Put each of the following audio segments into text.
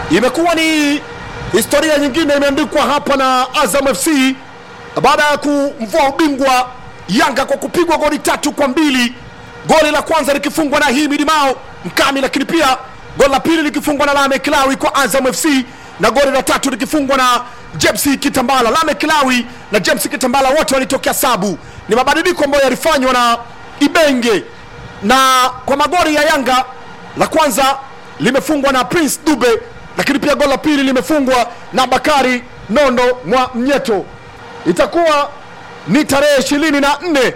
imekuwa ni historia nyingine imeandikwa hapa na Azam FC baada ya kumvua ubingwa Yanga kwa kupigwa goli tatu kwa mbili, goli la kwanza likifungwa na Himidi Mao Mkami, lakini pia goli la pili likifungwa na Lame Kilawi kwa Azam FC na goli la tatu likifungwa na James Kitambala. Lame Kilawi na James Kitambala wote walitokea sabu. Ni mabadiliko ambayo yalifanywa na Ibenge, na kwa magoli ya Yanga la kwanza limefungwa na Prince Dube, lakini pia goli la pili limefungwa na Bakari Nondo mwa Mnyeto. Itakuwa ni tarehe ishirini na nne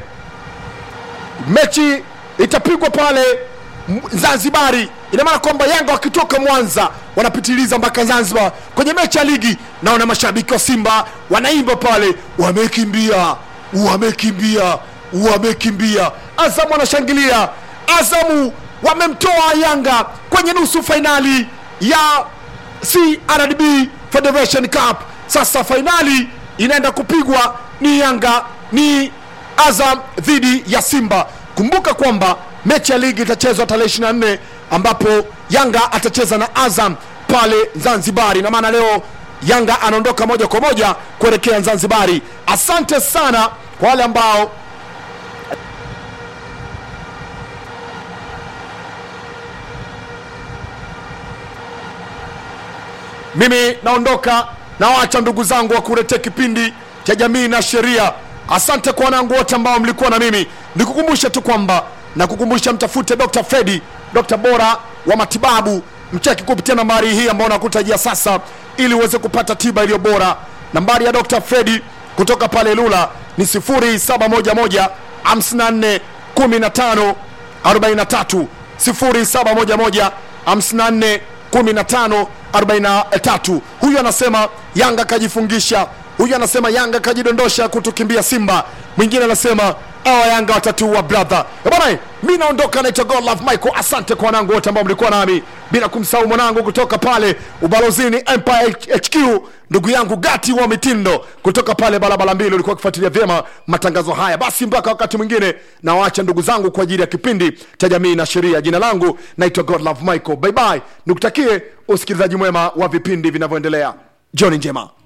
mechi itapigwa pale M- Zanzibari. Ina maana kwamba Yanga wakitoka Mwanza wanapitiliza mpaka Zanzibar kwenye mechi ya ligi. Naona mashabiki wa Simba wanaimba pale, wamekimbia, wamekimbia, wamekimbia. Azamu wanashangilia, Azamu wamemtoa Yanga kwenye nusu fainali ya CRDB Federation Cup. Sasa fainali inaenda kupigwa ni Yanga ni Azam dhidi ya Simba. Kumbuka kwamba mechi ya ligi itachezwa tarehe 24 ambapo Yanga atacheza na Azam pale Zanzibari, na maana leo Yanga anaondoka moja kwa moja kuelekea Zanzibari. Asante sana kwa wale ambao mimi naondoka nawacha ndugu zangu wa kuletea kipindi cha jamii na sheria asante kwa wanangu wote ambao mlikuwa na mimi nikukumbushe tu kwamba na kukumbusha mtafute dr fredi dr bora wa matibabu mcheki kupitia nambari hii ambayo nakutajia sasa ili uweze kupata tiba iliyo bora nambari ya dr fredi kutoka pale lula ni 0711 54 15 43 0711 54 15 43 huyu anasema yanga kajifungisha huyu anasema yanga kajidondosha kutukimbia simba mwingine anasema awa yanga watatua brother Eh bwana mi naondoka naitwa god love michael asante kwa wanangu wote ambao mlikuwa nami bila kumsahau mwanangu kutoka pale ubalozini empire hq ndugu yangu gati wa mitindo kutoka pale barabara mbili ulikuwa ukifuatilia vyema matangazo haya basi mpaka wakati mwingine nawaacha ndugu zangu kwa ajili ya kipindi cha jamii na sheria jina langu naitwa god love michael bye bye nikutakie usikilizaji mwema wa vipindi vinavyoendelea jioni njema